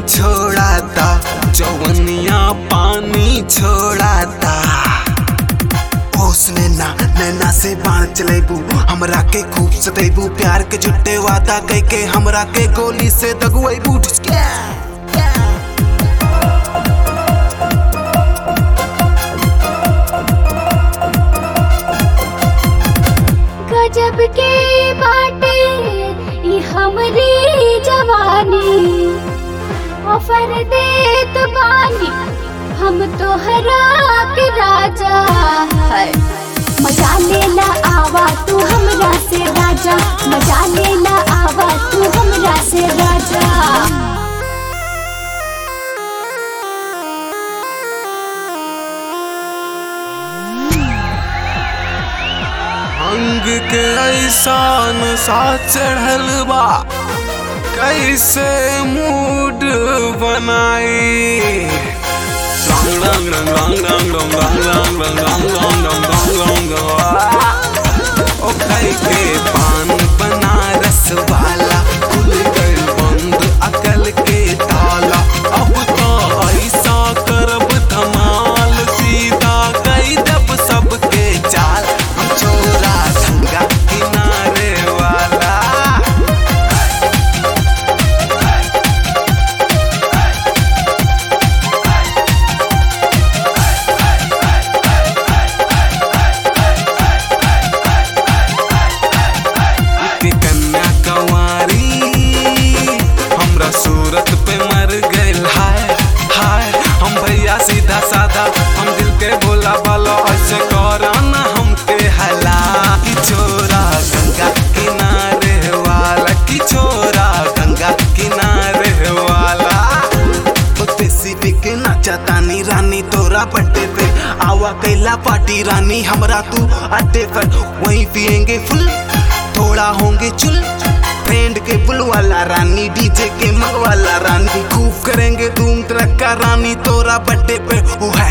छोड़ाता जवनिया पानी छोड़ाता ओसने ना नैना से बाण चलेबू हमरा के खूब सतेबू प्यार के झुट्टे वादा कह के हमरा के गोली से दगुएबू ठिसके गजब के बाटे ई हमरी जवानी ऑफर देत बानी हम तोहरा के राजा है मजा लेला आवा तू हमरा से राजा मजा लेला आवा तू हमरा से राजा अंग के ऐसान सा चढ़ल बा कैसे मूड बनाई रंग रंग रंग रंग रंग रंग रंग रंग रंग रंग रंग रंग रंग ओ कई के पान बनारस वाला खुल गइल बंद अकल के ताला अब तो ऐसा करब धमाल सीधा कई दब सबके चाल हम छोरा गंगा किनारे वाला के कन्या कंवारी हमरा सूरत पे मर गइल हाय हाय हम भैया सीधा साधा हम दिल के भोला भाला ऐसे करा ना हमके हला की छोरा गंगा किनारे वाला की छोरा गंगा किनारे वाला स्पेसिफिक नाचा तानी रानी तोरा पट्टे पे आवा कैला पार्टी रानी हमरा तू अड्डे पर वहीं पिएंगे फुल थोड़ा होंगे चुल फ्रेंड के बुल वाला रानी डीजे के मंग वाला रानी खूब करेंगे धूम तरक्का रानी तोरा बड्डे पे ओ है